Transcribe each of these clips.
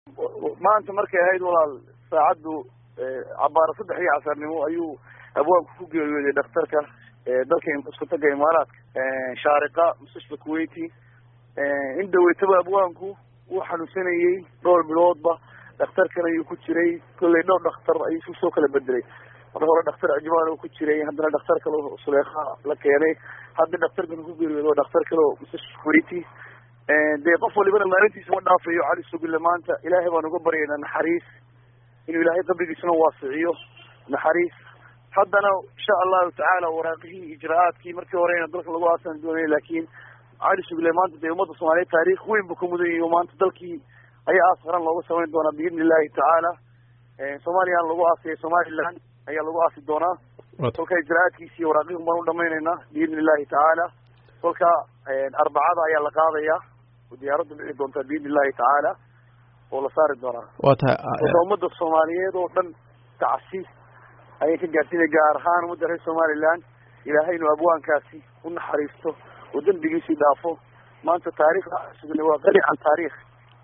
maanta markay ahayd walaal saacaddu cabaaro saddex iyo casarnimo ayuu abwaanku ku geeriyooday dhakhtarka dalka isku taga imaaraadka shaariqa mustashfa kuwaiti in dhaweytaba abwaanku wuu xanuunsanayey dhowr biloodba dhakhtarkan ayuu ku jiray kollay dhowr dhakhtar ayuu isu soo kala bedelay mar hore dhakhtar cijmaan oo ku jiray haddana dhakhtar kale oo suleekha la keenay hadda dhakhtarkan ku geeriyooday waa dhakhtar kale oo mustashfa kuwaiti dee qof walibana maalintiisa ma dhaafayo cali sugille maanta ilaahay baan uga baryaynaa naxariis inuu ilaahay qabrigiisuna waasiciyo naxariis haddana insha allahu tacaala waraaqihii ijra-aadkii markii horeyna dalka lagu aasan doonay laakiin cali sugille maanta dee ummadda soomaaliyeed taariikh weyn buu ka mudan yahi maanta dalkii ayaa aas qaran looga samayn doonaa biidni illahi tacaala soomaaliyana lagu aasaya somaliland ayaa lagu aasi doonaa kolka ijra-aadkiisi iyo waraaqihun baan u dhamaynaynaa biidni illahi tacaala kolka arbacada ayaa la qaadaya diyaaraddu dhici doontaa biidni illahi tacaala oo la saari doonaa wa tahay kolka ummadda soomaaliyeed oo dhan tacsiis ayay ka gaarsiinay gaar ahaan ummadda reer somaliland ilaahay inuu abwaankaasi u naxariisto oo dembigiisii dhaafo maanta taariikhda sugle waa qani can taariikh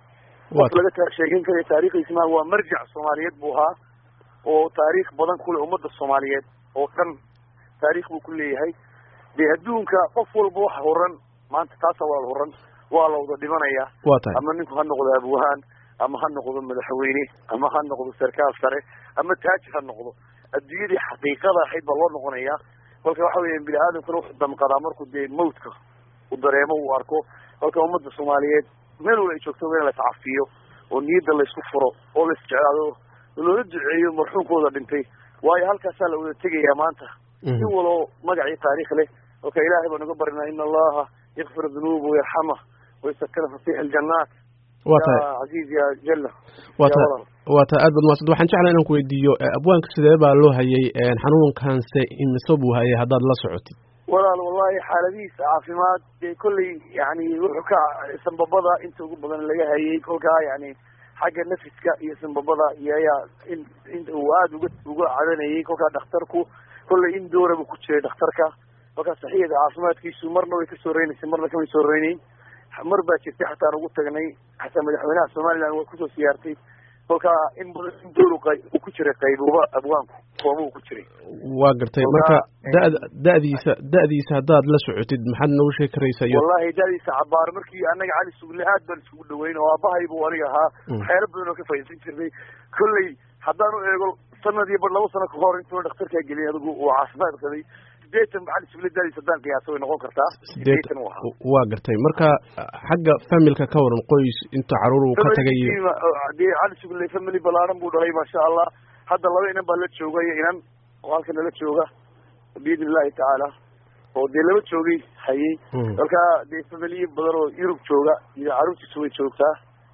qof laga sheegeyn karayo taarikhdiisi ma waa marjac soomaaliyeed buu ahaa oo taariikh badan kule ummadda soomaaliyeed oo dhan taariikh buu ku leeyahay dee adduunka qof walba wax horan maanta taasa waa la horan waa la wada dhimanayaa wa tahay ama ninku ha noqdo abwahaan ama ha noqdo madaxweyne ama ha noqdo sarkaal sare ama taajir ha noqdo adduunyadii xaqiiqada ahayd baa loo noqonayaa kolka waxa weya bini aadamkuna wuxuu damqadaa markuu dee mawtka u dareemo uu arko kolka ummadda soomaaliyeed meel wala ay joogto in lais cafiyo oo niyadda laysku furo oo lais jeclaado loola duceeyo marxuumkooda dhintay waayo halkaasaa la wada tegayaa maanta in waloo magacii taariikh leh kolka ilaahay baan uga barinaa in allaha yakfir dunuuba wayarxama waysakana fasiix aljannaat wa tahay ya caziiz ya jalla wa ya tahay walal wa tahay aad baad mahadsan waxaan jeclaa inaan ku weydiiyo abwaanka sidee baa loo hayay xanuunkanse imise buu hayay haddaad la socotid walaal wallahi xaaladihiisa caafimaad dee kolley yani wuxuu ka sanbabada inta ugu badan laga hayay kolkaa yani xagga nafiska iyo sanbabada iyo ayaa in in uu aada uga uga cadanayay kolkaa dhakhtarku kolley in doora buu ku jiray dhakhtarka kolkaa saxiyada caafimaadkiisu marna way kasoo reynaysay marna kamay soo reynayn mar baa jirtay xataan ugu tagnay xataa madaxweynaha somaliland waa kusoo siyaartay kolkaa in badan in door uu ku jiray qaybuuba abwaanku koobuu ku jiray waa gartay marka da'da da'diisa da'diisa haddaad la socotid maxaad noogu sheegi karaysaa iyo wallahi dadiisa cabaar markii anaga cali sugle aad baan isugu dhaweyn oo aabahay buu aniga ahaa waxyaalo badan oo ka faaidsan jirnay kolley haddaan u eego sanad iyo bar laba sano kahor intuu dhakhtarkaa gelin adigu uu caafimaad qabay sideetan cali sugle dadiisa haddaan qiyaasa way noqon kartaa sideetan u ahaa waa gartay marka xagga familka ka waran qoys inta caruur uu ka tagay iyo dee cali sugle family balaaran buu dhalay maasha allah hadda laba inan baa la jooga iyo inan oo halka nala jooga biidni illahi tacaala oo dee laba joogay hayay kolka dee familiye badan oo yurub jooga iyo caruurtiisu way joogtaa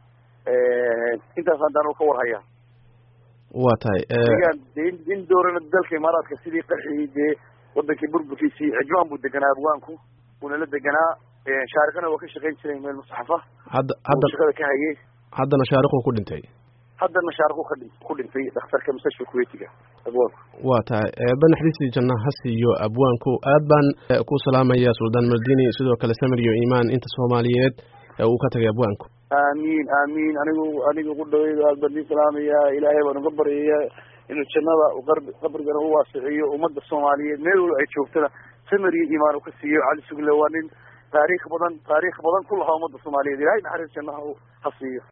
intaas haddaan u ka warhaya waa tahay degaan dee in in doorana dalka imaaraadka sidii qarxigii dee wadankii burburkiisii cijmaan buu deganaa abwaanku uuna la deganaa shaarikana waa ka shaqayn jiray meel musaxafa hadda hadda shaqada ka hayay haddana shaariquu ku dhintay haddana shaariqu ka dhin ku dhintay dhakhtarka mustashfa kuwaitiga abwaanku waa tahay eeba naxariistii janna ha siiyo abwaanku aad baan ku salaamaya suldaan maldini sidoo kale samir iyo imaan inta soomaaliyeed uu ka tagay abwaanku aamiin aamiin anigu aniga ugu dhaweyda aad baan idin salaamaya ilaahay baan uga baryaya inuu jannada qabrigana u waasiciyo ummadda soomaaliyeed meel walo ay joogtana samir iyo imaan uu ka siiyo cali sugle waa nin taariikh badan taariikh badan ku lahaa ummadda soomaaliyeed ilahay naxariis jannaha ha siiyo